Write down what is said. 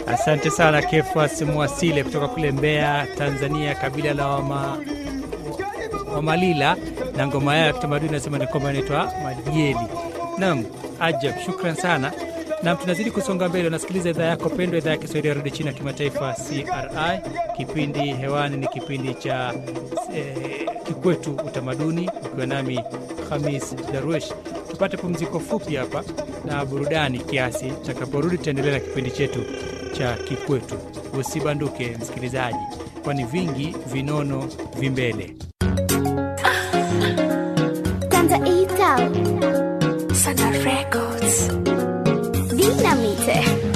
Asante sana Kefas Mwasile kutoka kule Mbeya, Tanzania, kabila la wama, Wamalila na ngoma yao ya kitamaduni nasema ni kwamba inaitwa Madieli. Naam, ajab, shukran sana. Nam, tunazidi kusonga mbele. Unasikiliza idhaa yako pendwa, idhaa ya Kiswahili ya redio China kimataifa CRI. Kipindi hewani ni kipindi cha eh, Kikwetu Utamaduni, ukiwa nami Hamis Darwesh. Tupate pumziko fupi hapa na burudani kiasi. Tutakaporudi tutaendelea na kipindi chetu cha Kikwetu. Usibanduke msikilizaji, kwani vingi vinono vimbele. Tanzania Sana Records. Dinamite